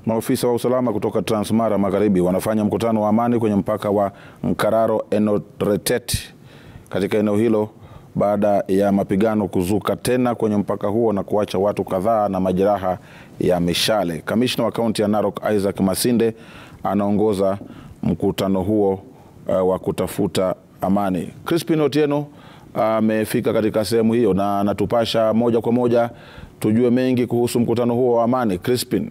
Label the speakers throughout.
Speaker 1: Maofisa wa usalama kutoka Transmara Magharibi wanafanya mkutano wa amani kwenye mpaka wa Nkararo Enoretet katika eneo hilo baada ya mapigano kuzuka tena kwenye mpaka huo na kuacha watu kadhaa na majeraha ya mishale. Kamishna wa kaunti ya Narok Isaac Masinde anaongoza mkutano huo uh, wa kutafuta amani. Crispin Otieno amefika uh, katika sehemu hiyo na anatupasha moja kwa moja tujue mengi kuhusu mkutano huo wa amani. Crispin.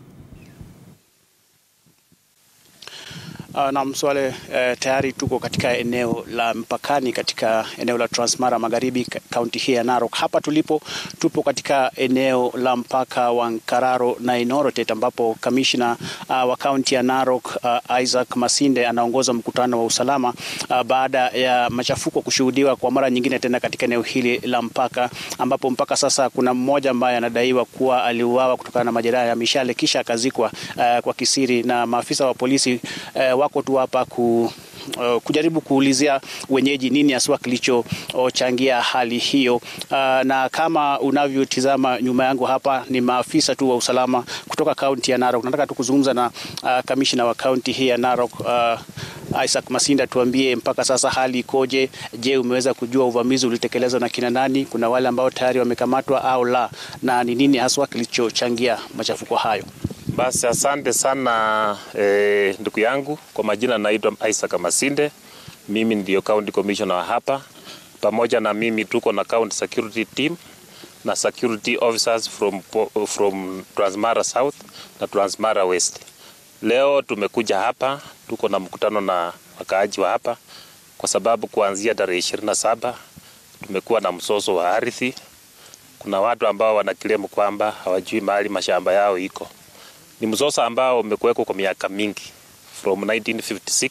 Speaker 2: Uh, na Mswale uh, tayari tuko katika eneo la mpakani katika eneo la Transmara Magharibi kaunti hii ya Narok. Hapa tulipo tupo katika eneo la mpaka wa Nkararo na Enoretet ambapo kamishna uh, wa kaunti ya Narok uh, Isaac Masinde anaongoza mkutano wa usalama uh, baada ya machafuko kushuhudiwa kwa mara nyingine tena katika eneo hili la mpaka ambapo mpaka sasa kuna mmoja ambaye anadaiwa kuwa aliuawa kutokana na majeraha ya mishale kisha akazikwa uh, kwa kisiri na maafisa wa polisi uh, wako tu hapa ku Uh, kujaribu kuulizia wenyeji nini haswa kilichochangia hali hiyo. Uh, na kama unavyotizama nyuma yangu hapa ni maafisa tu wa usalama kutoka kaunti ya Narok. Nataka tu kuzungumza na uh, kamishna wa kaunti hii ya Narok uh, Isaac Masinda, tuambie mpaka sasa hali ikoje? Je, umeweza kujua uvamizi ulitekelezwa na kina nani? Kuna wale ambao tayari wamekamatwa au la, na ni nini haswa kilichochangia machafuko hayo?
Speaker 3: Basi asante sana eh, ndugu yangu. Kwa majina naitwa Isaac Masinde, mimi ndio county commissioner wa hapa. Pamoja na mimi tuko na county security team na security officers from, from Transmara South na Transmara West. Leo tumekuja hapa, tuko na mkutano na wakaaji wa hapa kwa sababu kuanzia tarehe ishirini na saba tumekuwa na msoso wa ardhi. Kuna watu ambao wanakilemu kwamba hawajui mahali mashamba yao iko ni mzozo ambao umekuweko kwa miaka mingi from 1956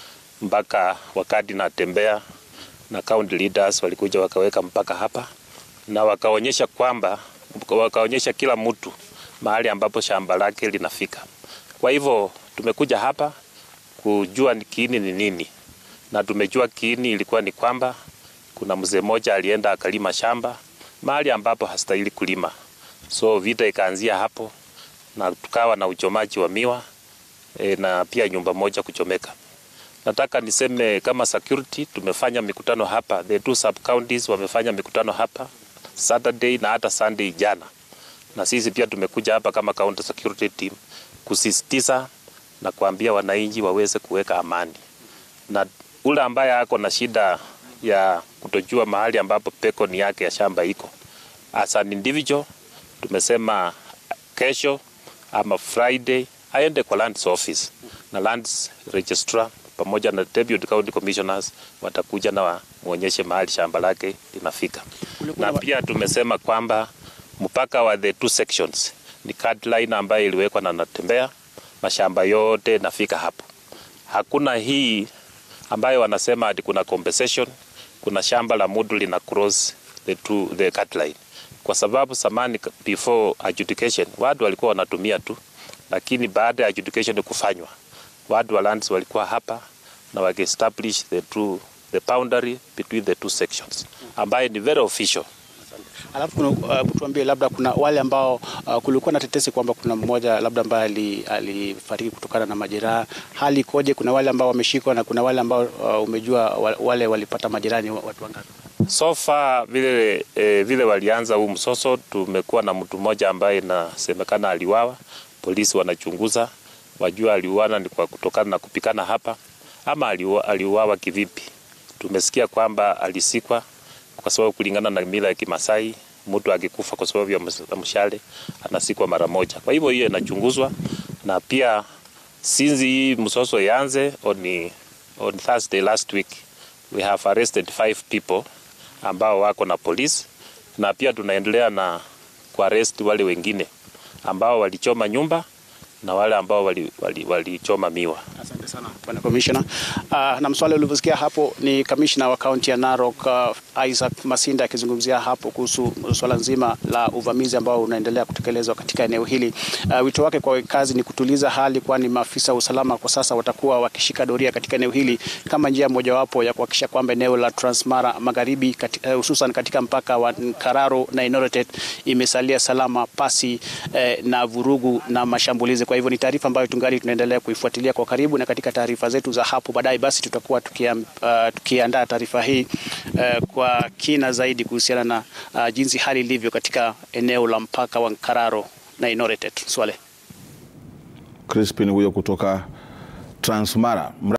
Speaker 3: mpaka wakati natembea na county leaders walikuja wakaweka mpaka hapa na wakaonyesha kwamba wakaonyesha kila mtu mahali ambapo shamba lake linafika. Kwa hivyo tumekuja hapa kujua kiini ni nini, na tumejua kiini ilikuwa ni kwamba kuna mzee mmoja alienda akalima shamba mahali ambapo hastahili kulima, so vita ikaanzia hapo na tukawa na uchomaji wa miwa e, na pia nyumba moja kuchomeka. Nataka niseme kama security tumefanya mikutano hapa, the two sub counties wamefanya mikutano hapa Saturday na hata Sunday jana, na sisi pia tumekuja hapa kama county security team kusisitiza na kuambia wananchi waweze kuweka amani, na ule ambaye ako na shida ya kutojua mahali ambapo pekoni yake ya shamba iko, as an individual tumesema kesho ama Friday aende kwa lands office na lands registrar pamoja na deputy county commissioners watakuja na waonyeshe mahali shamba lake linafika. Na pia tumesema kwamba mpaka wa the two sections ni card line ambayo iliwekwa na natembea mashamba yote nafika hapo. Hakuna hii ambayo wanasema ati kuna compensation, kuna shamba la mudu lina cross the two, the card line kwa sababu samani before adjudication watu walikuwa wanatumia tu, lakini baada ya adjudication kufanywa watu wa lands walikuwa hapa na wakiestablish the true the boundary between the two sections ambaye ni very official.
Speaker 2: Alafu kuna uh, tuambie labda kuna wale ambao uh, kulikuwa na tetesi kwamba kuna mmoja labda ambaye alifariki kutokana na majeraha. Hali ikoje? Kuna wale ambao wameshikwa na kuna wale ambao uh, umejua wale walipata majeraha ni watu wangapi?
Speaker 3: So far vile, eh, vile walianza huu msoso, tumekuwa na mtu mmoja ambaye inasemekana aliwawa. Polisi wanachunguza wajua aliuana ni kwa kutokana na kupikana hapa ama aliuawa kivipi. Tumesikia kwamba alisikwa kwa sababu kulingana na mila ya Kimasai mtu akikufa kwa sababu ya mshale anasikwa mara moja. Kwa hivyo hiyo inachunguzwa, na pia since hii msoso ianze on, on Thursday last week we have arrested five people ambao wako na polisi na pia tunaendelea na kuarrest wale wengine ambao walichoma nyumba na wale ambao walichoma wali, wali miwa.
Speaker 2: Asante sana bwana commissioner. Uh, na mswali ulivyosikia hapo ni kamishna wa kaunti ya Narok uh, Isaac Masinda akizungumzia hapo kuhusu swala nzima la uvamizi ambao unaendelea kutekelezwa katika eneo hili. Uh, wito wake kwa kazi ni kutuliza hali, kwani maafisa wa usalama kwa sasa watakuwa wakishika doria katika eneo hili kama njia mojawapo ya kuhakikisha kwamba eneo la Transmara Magharibi hususan kati, uh, katika mpaka wa Nkararo na Enoretet imesalia salama pasi uh, na vurugu na mashambulizi. Kwa hivyo ni taarifa ambayo tungali tunaendelea kuifuatilia kwa karibu, na katika taarifa zetu za hapo baadaye, basi tutakuwa tukiandaa uh, tukiandaa taarifa hii uh, kwa kina zaidi kuhusiana na uh, jinsi hali ilivyo katika eneo la mpaka wa Nkararo na Inoretet. Swale
Speaker 1: Crispin huyo kutoka Transmara.